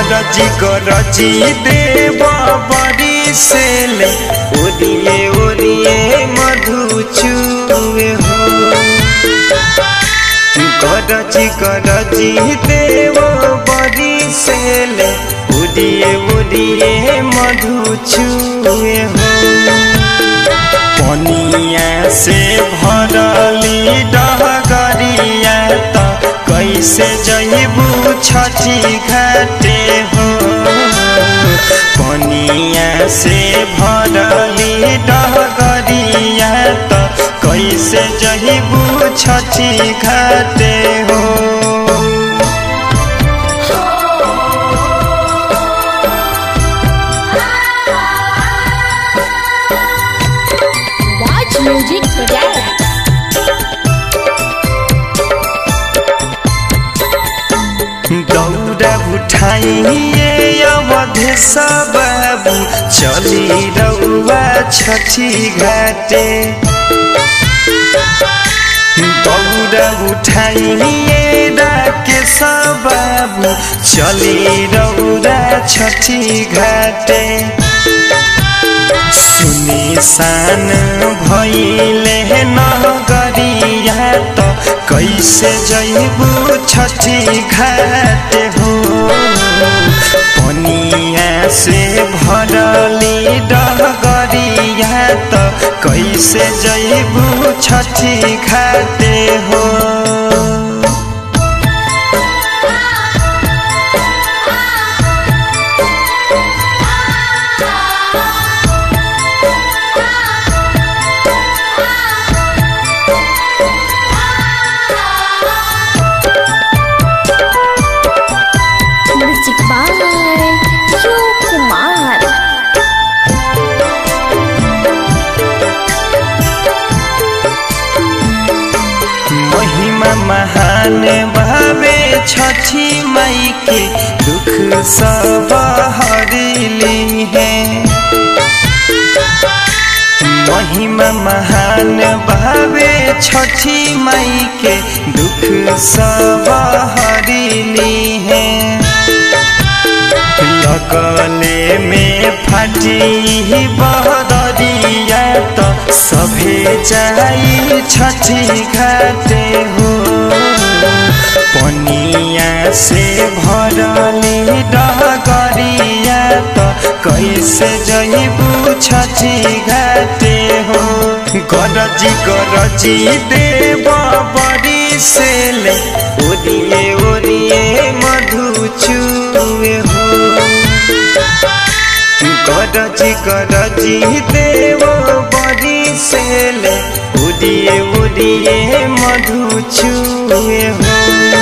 गरजी गरजी देव बड़ी से ले ओरिए ओरिए मधु चुए हो गरजी गरजी देव बड़ी से ले ओरिए ओरिए मधु चुए हो पनिया से भरली डहगरिया त कैसे जइबू छठी घाटे हो पनिया से भरली डहगरिया त कैसे जइबू छठी घाटे हो Watch Music Project. दौड़ा उठाइए अवधे बाबू चली रउआ छठी घाटे दौड़ा उठाइए डाके बाबू चली रउआ छठी घाटे सुनिसान भैले नगरिया त कैसे जइबू छठी घाट हो पनिया से भरली डगरिया त कैसे जइबू छठी घाट हो Music by Shiv Kumar. महिमा महान भावे छठी माई के दुख सब हरिली है महिमा महान भावे छठी माई के दुख सब हरिली है लगले में फाटी बहदरिया त सभे जाई छठी घाटे हो पनिया से भरली डगरिया त कैसे जइबू छठी घाटे हो गरजी गरजी देव बड़ी से ले ओरिए ओरिए मधु चुए हो गरजी गरजी देव बड़ी से ले उड़िए उड़िए मधु चुए हो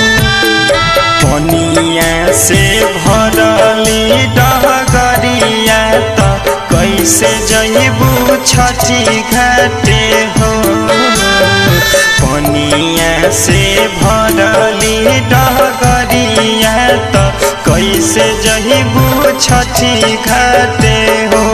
पनिया से भरली डगरिया त कैसे जइबू छठी घाटे हो पनिया से भरली डगरिया त कैसे जइबू छठी घाटे हो